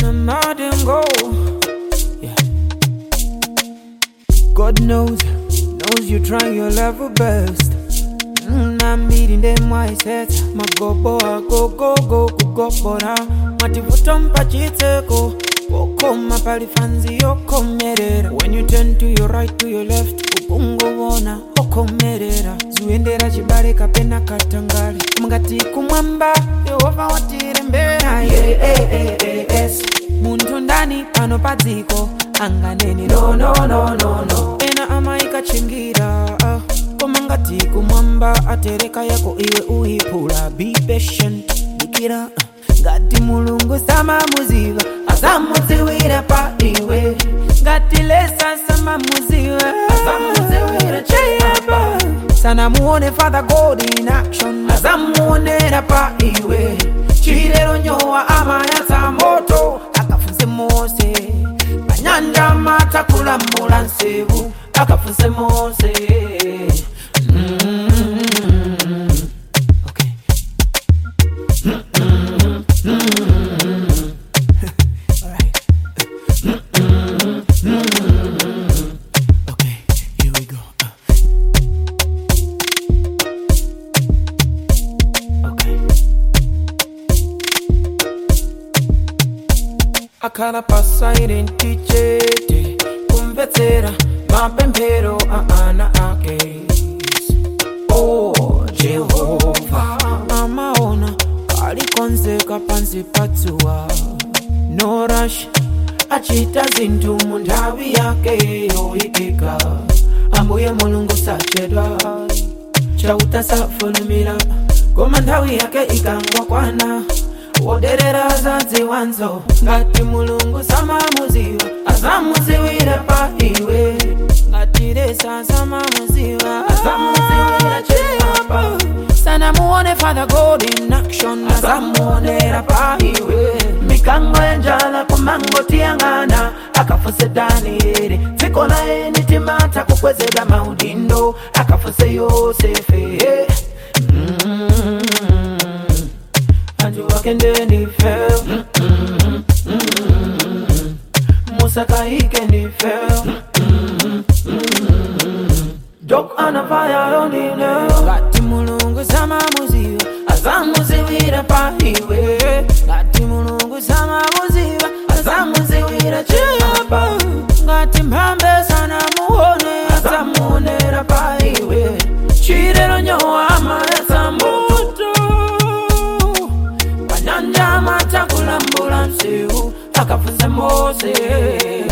madengo yeah. God knows, knows you try your level best. Mm, I'm meeting them mindset. Magobo agogogo kugobora. Mativuto mpachiteko. Wokoma palifanzi yokomerera. When you turn to your right to your left, ukungovona okomerera. Zuendera chibale kapena katangale. Mungati kumwamba, Yehova watirembera. Yeah, yeah, yeah, yeah, yes. Muntu ndani pano padziko anganeni no no no no no. Ena amaikachingira. ah. koma ngati kumwamba atereka yako iwe uiphula be patient dikira ngati mulungu samamuziva asamudziwira pa iwe ngati lesa samamuziva asamudziwira cheyapa sanamuone father god in action asamuonera pa iwe chilero nyowa amayatsa moto akafunse mose panyanja matakulamula nsevu akafunse mose Mm. Okay. Alright. Okay, here we go. Okay. akhala pasairenti chete kumvetsera mapemphero a ana ake oh jehova amaona palikonzeka pansi patsuwa no rush achita zinthu mu nthawi yake yoyikika ambuye mulungu sachedwa chauta safulumira koma nthawi yake ikangokwana woderera zadziwanzo ngati mulungu samamuziwa azamuziwira pa iwe ngati lesa samamuziwa azamuziwira chiyapa sanamuone father god in action azamuonera pa iwe mikango yanjala kumangotiyang'ana akafuse danieli dziko laye nitimata kukwezedwa maudindo akafuse yosefe mm antu wakende ndife musakaike ndife dok anafaya yonine ngati mulungu samamuziva azamuziwira pa iwe ngati mulungu samamuziva azamuziwira chiyapa ngati mphambe sanamuone azamuonera pa iwe chilero nyowa amayatsa moto panyanja matakulambula msiu akafunse mose